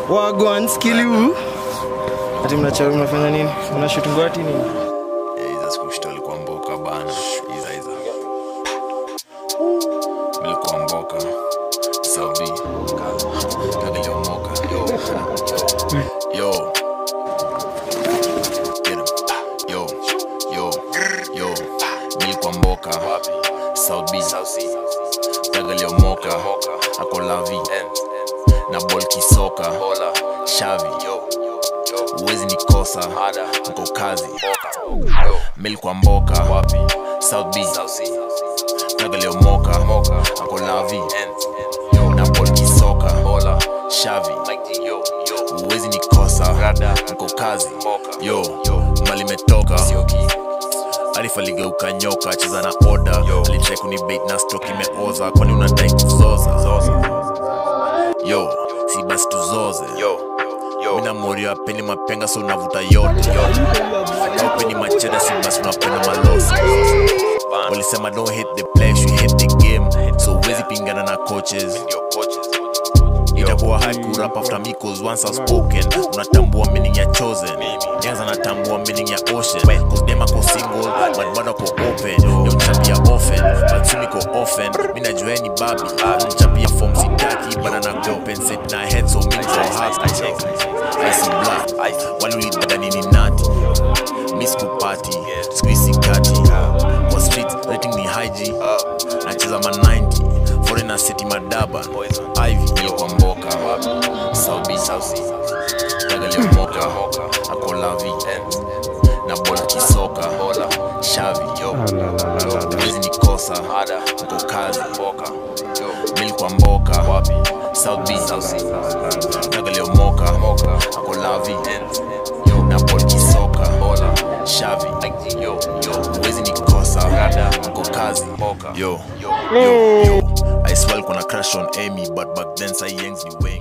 wagwan skiliu ati mnacha mnafanya nini mnashutu ngwati nini hiza sikushita alikuwa mboka bana hiza hiza milikuwa mboka saudi kagaliomoka yo yo Get 'em. yo yo yo milikuwa mboka saudi kagaliomoka akolavi na bol kisoka shavi uwezi nikosa mko kazi mil kwa mboka south b nagaliomoka ako lavi na bol kisoka shavi uwezi nikosa mko kazi yo mali metoka Arif aligeuka nyoka cheza na oda alitrai kunibait na stroke imeoza kwani unadai kuzoza yo si basi tuzoze mina morio apeni mapenga so unavuta yote aupeni macheda si basi unapenda malosi walisema don't hit the place you hit the game so uwezi pingana na coaches itakuwa hype kurap after me cause once I've spoken unatambua meaning ya chosen nyanza natambua meaning ya ocean cause dem ako single but bado ako open yo nchapia often but sumi ko often mi najua ni babi nchapia form sitaki but ana compensate na head so mi niko happy ice black walulidhani ni nati mi sikupati squeezy kati kwa street rating ni hyg nacheza ma 90 foreigner city madaba ivy yo kwa mboka saubi tagaliomoka akolavi na bol kisoka shavi yo wezi nikosa mko kazi mil kwa mboka south b tagaliomoka akolavi na bol kisoka shavi wezi nikosa mko kazi yo yo yo I swear kuna crush on Amy but back then say yangs ni wengi